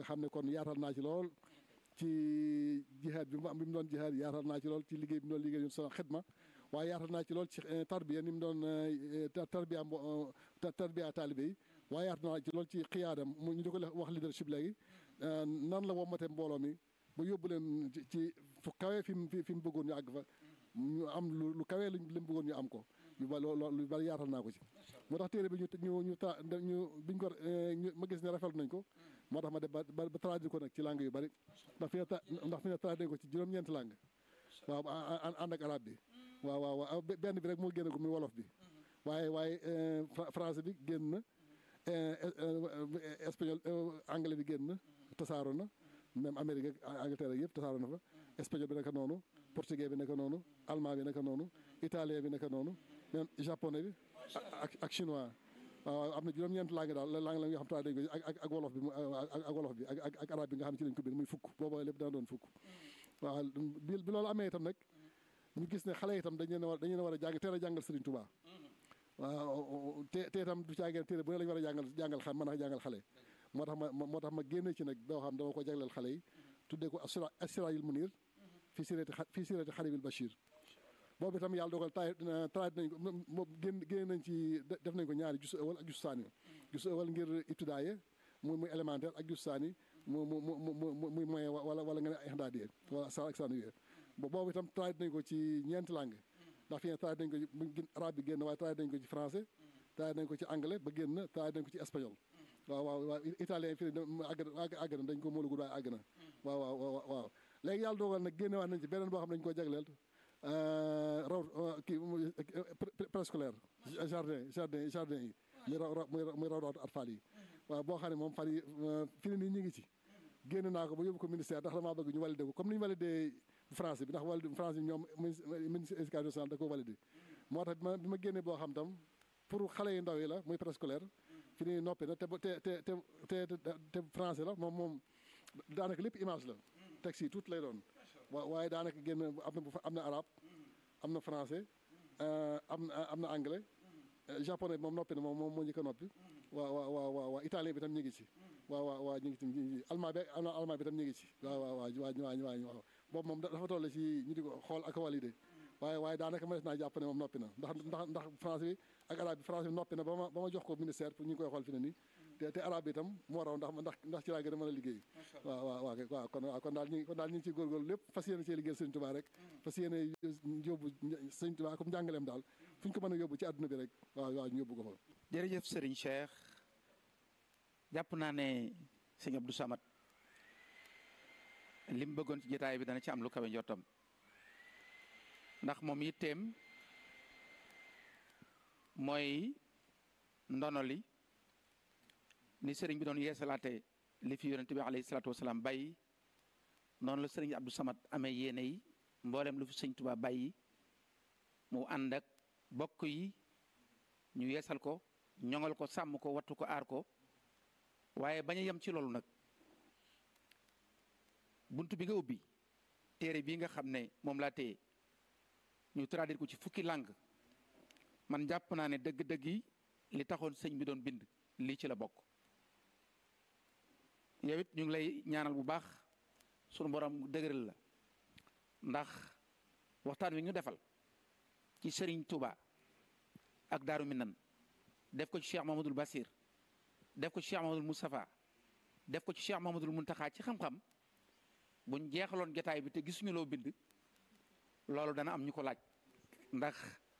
nga xam ne kon yaatal naa ci lool ci jihaad bi mu am bi mu doon jihaad yaatal naa ci lool ci liggéey bi mu doon liggéey ñun sama xidma waaye yaatal naa ci lool ci tarbiya ni mu doon tarbiya tarbiya taalibe yi waaye yaatal naa ci lool ci xiyaadam mu ñu di ko wax leadership léegi nan la wommate mbooloo mi ba yóbbu leen ci fu kawee fi mu fi mu bëggoon ñu àgg fa ñu am lu lu kawee li mu bëggoon ñu am ko yu ba loolu lu bari yaatal naa ko ci moo tax téere bi ñu ñu ñu ta ñu biñ ko ma gis ne rafetlu nañ ko moo tax ma def ba ba traduire ko nag ci langue yu bari ndax fi ne ndax fi ne traduire ko ci juróom-ñeenti langue waaw ànd ak arabe bi waaw waaw waaw benn bi rek moo génn ko muy wolof bi waaye waaye français bi génn na espagnol anglais bi génn na tasaaro na même Amérique ak Angleterre yëpp tasaaro na fa espagnol bi naka noonu portugais bi naka noonu allemand bi naka noonu italien bi naka noonu même japonais bi ak ak chinois waaw am na juróom-ñeent langue daal langue la nga xam te dañ ko ak ak wolof bi ak wolof bi ak ak arabe bi nga xam ne ci lañ ko bind muy fukk booba lépp dana doon fukk waaw bi bi loolu amee itam nag ñu gis ne xale itam dañ leen a war dañ leen a war a jàng teel a jàngal Serigne Touba waaw te te itam du caageen téere bu ne la ñu war a jàngal jàngal xam mën a jàngal xale moo tax ma moo tax ma génne ci nag boo xam dama ko jagleel xale yi tuddee ko Asiraayil Munir fii sirati fii sirati Xaribil Bachir boobu itam yàlla dogal taay traité nañ ko moom génn génne nañ ci def nañ ko ñaari jusu ëwal ak jusu saani jusu ëwal ngir ibtidaaye muy muy élémentaire ak jusu saani mu mu mu mu muy moyen wala wala nga ne ixdaadiye wala sa ak saani boobu itam traité nañ ko ci ñeenti langue ndax fi ne traité nañ ko ci arabe bi génn waaye traité nañ ko ci français traité nañ ko ci anglais ba génn traité nañ ko ci espagnol waaw waaw waaw italien fii àgg àgg na dañ ko moolugul waaye àgg na waaw waaw waaw léegi yàlla dogal nag génne waat nañ ci beneen boo xam ne dañ koo jagleel raw kii préscolaire jardin jardin jardin yi muy raw muy raw raw atfal yi waaw boo xam ne moom fan yi fi ne nii ñu ngi ci génn naa ko ba yóbbu ko ministère ndax damaa bëgg ñu validé ko comme ni ñu validé français bi ndax validé français bi ñoom ministre éducation nationale da ko validé moo tax bi ma génne boo xam tam pour xale yu ndaw yi la muy préscolaire fi ni noppi na te te te te te français la moom moom daanaka lépp image la texte yi tuuti lay doon wa waaye daanaka génn am na bu am na arabe am na français am na am na anglais japonais moom noppi na moom moom moo njëkk a noppi waaw waaw waaw waaw waaw italien bi tam ñu ngi ci waaw waaw waaw ñu ngi ci allemand bi am na allemand bi tam ñu ngi ci waaw waaw waaw waa waa waaw boobu moom dafa toll ci ñu di ko xool ak validé waaye waaye daanaka ma des naa jàpp ne moom noppi na ndax ndax ndax français bi ak arabe bi français bi noppi na ba ma ba ma jox ko ministère pour ñu ngi koy xool fi ne nii te te arabe bi itam moo raw ndax ndax ndax ci laa gën a mën a liggéey waaw waaw waaw waaw kon waaw kon daal ñu kon daal ñu ngi ciy góorgóorlu lépp fas yéene cee liggéeyal sëñ Tuubaa rek fas yéene yóbbu sëñ Tuubaa comme njàngaleem daal fu ñu ko mën a yóbbu ci àdduna bi rek waaw waaw ñu yóbbu ko fa jërëjëf Serigne Cheikh jàpp naa ne sëñ Abdou Samad li mu bëggoon ci jotaay bi dana ci am lu kawe njottam ndax moom yitteem mooy ndono li ni sëriñ bi doon yeesalaate li fi yonente bi alayhi salaatu wasalaam bàyyi noonu la sëriñ Abdou Samad amee yéene yi mboolem lu fi sëñ Tuubaa bàyyi mu ànd ak bokk yi ñu yeesal ko ñoŋal ko sàmm ko wattu ko aar ko waaye bañ a yem ci loolu nag bunt bi nga ubbi téere bii nga xam ne moom laa téye ñu traduire ko ci fukki langue man jàpp naa ne dëgg-dëgg yi li taxoon sëñ bi doon bind lii ci la bokk yow it ñu ngi lay ñaanal bu baax sunu borom dëgëral la ndax waxtaan wi ñu defal ci Serigne Touba ak Daaru Minan def ko ci Cheikh Mamadou Bassir def ko ci Cheikh Mamadou Moustapha def ko ci Cheikh Mamadou Muntaxa ci xam-xam buñ jeexaloon jotaay bi te gisuñu loo bind loolu dana am ñu ko laaj ndax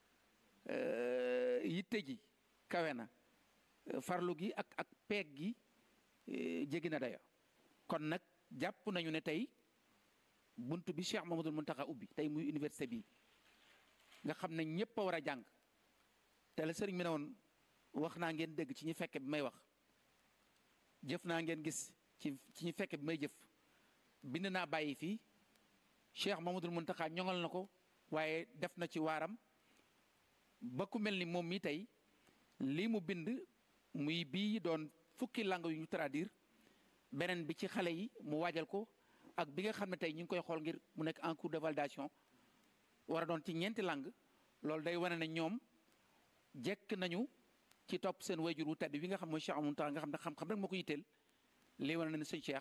yitte ji kawe na farlu gi ak ak peeg gi jéggi na dayo kon nag jàpp nañu ne tey bunt bi Cheikh Mamadou Muntaxa ubbi tey muy université bi nga xam ne ñëpp a war a jàng te la sëriñ bi ne woon wax naa ngeen dégg ci ñi fekke bi may wax jëf naa ngeen gis ci ci ñi fekke bi may jëf bind naa bàyyi fii Cheikh Mamadou Muntaxa ñoŋal na ko waaye def na ci waaram ba ku mel ni moom mi tey lii mu bind muy bii doon fukki langue yu ñu traduire beneen bi ci xale yi mu waajal ko ak bi nga xam ne tey ñu ngi koy xool ngir mu nekk en cours de validation war a doon ci ñeenti langue loolu day wane ne ñoom jekk nañu ci topp seen wayjur wu tedd wi nga xam mooy Cheikh Amadou Muntaxa nga xam ne xam-xam rek moo ko yitteel lii wane na ne sëñ Cheikh